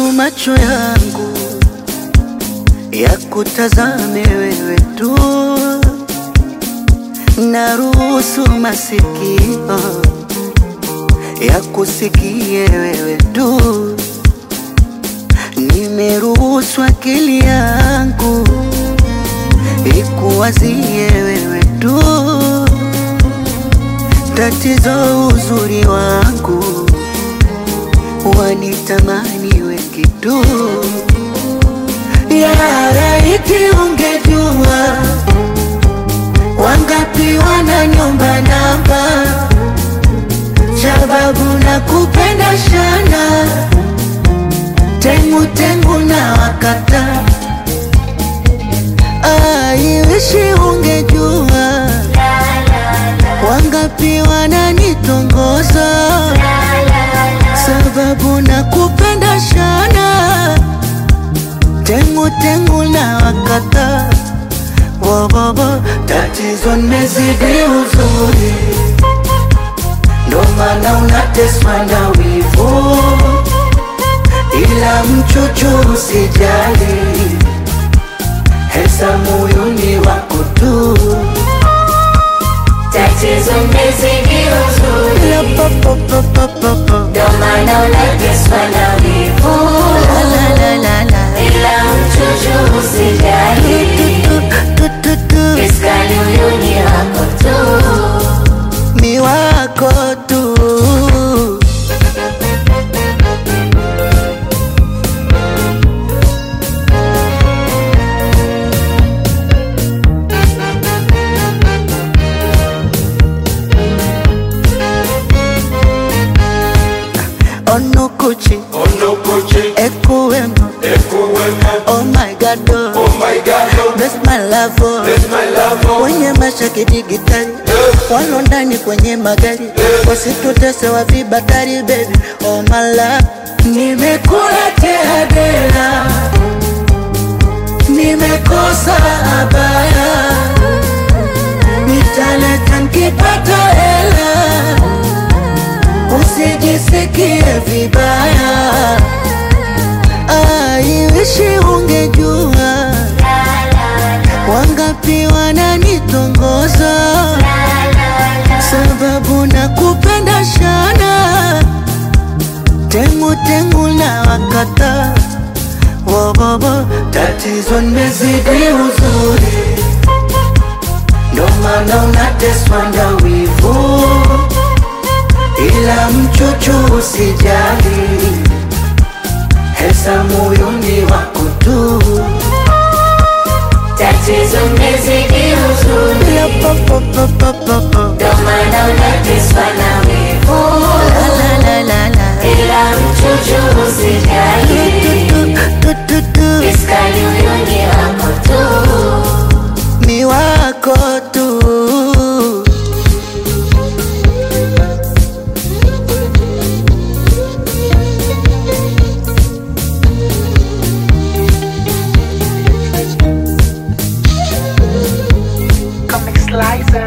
macho yangu ya kutazame wewe tu, naruhusu masikio ya kusikie wewe tu, nimeruhusu akili yangu ikuwazie wewe tu. Tatizo uzuri wangu wanitamani wengi tu. Ya laiti ungejua wangapi wananiomba namba, sababu na kupenda shana, tengu tengu na wakata. Aiwishi ungejua wangapi wananitongoza, sababu na kupenda shana tengu tengu na wakata wobobo, tatizo nimezidi uzuri, ndo maana unateswa na wivu, ila mchuchu usijali, hesa moyoni wako tu, Tatizo nimezidi uzuri, ila popopopopopo ndo maana unateswa na wivu, la la la la la ila mchuchu usijali, tu tu tu tu iskali huyu ni wako tu. mi wako tu onukuchi Onokoche, ekuwemo Ekuwemo, oh my god oh. oh my God, oh, Bless my love oh. bless my love, oh, kwenye mashaki digitali walo ndani kwenye magari wasitutese wa vibatari baby oh my love nimekula tehadera nimekosa abaya nitaleta nkipata hela usijisikie vibaya aiwishi ungejua wangapi wananitongoza sababu na kupenda shana tengu tengu na wakata wobobo tatizo nimezidi uzuri ndo maana unateswa na wivu ila mchuchu usijali hesa moyoni wako tu Tatizo nimezidi uzuri, ila popopopopopo ndo maana unateswa na wivu, la la la la la ila mchuchu usijali, tu tu tu iskali huyu ni wako tu. mi wako tu Comic Slicer.